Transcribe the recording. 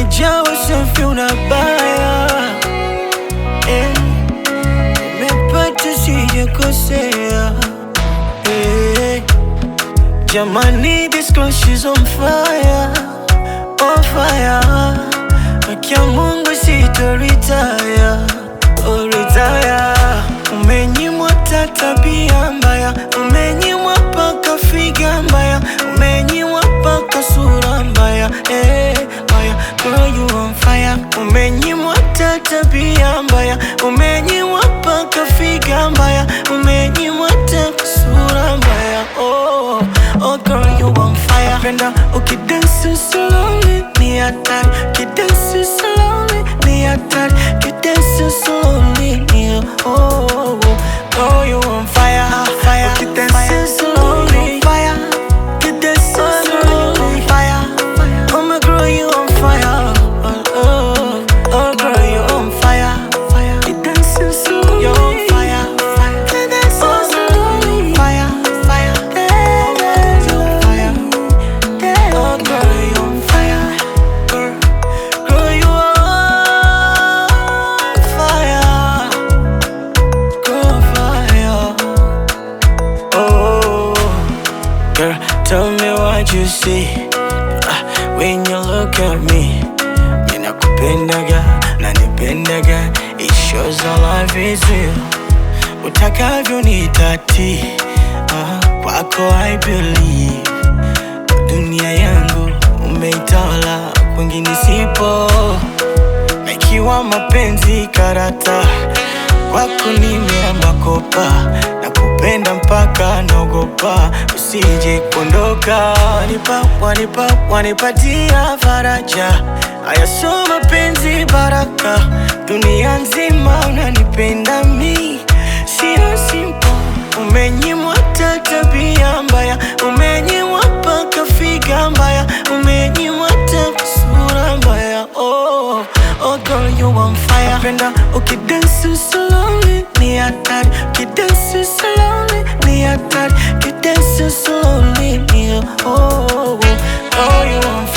umejawa safi unabaya eh, nimepata sijakosea eh, jamani this girl she's on fire on fire Akia Mungu sitoritaya oh, retire umenyimwa ta tabia mbaya umenyimwa paka figa mbaya umenyimwa paka sura mbaya eh, mbaya girl you on fire umenyimwa ta tabia mbaya umenyimwa paka figa mbaya umenyimwa ta sura mbaya oh, oh girl you on fire penda ukidansi slowly ni hatari kidansi slowly ni hatari kidansi slowly ni oh, oh, oh girl you on fire fire ukidansi slowly fire kidansi slowly fire oh my girl you on fire oh, oh, oh girl you on fire fire kidansi slowly you on fire fire kidansi slowly fire fire kidansi fire Oh girl, you on fire, girl, girl you on fire, girl fire. Oh, girl, tell me what you see ah, when you look at me. Mina kupendaga na nipendaga, it shows our life is real. Utakavyo nitati, ah, kwako I believe dunia yangu umeitawala, kwingine sipo, na ikiwa mapenzi karata, kwako nimeamba kopa na kupenda mpaka naogopa usije kuondoka. Wanipa, wanipa, wanipatia faraja, haya sio mapenzi baraka, dunia nzima unanipenda mi, sio simple Umenyimwa ta tabia mbaya, umenyimwa paka figa mbaya, umenyimwa ta sura mbaya. Oh, oh girl you on fire. Napenda ukidansi slowly ni hatari, ukidansi slowly ni hatari, ukidansi slowly ni oh, oh, oh girl you on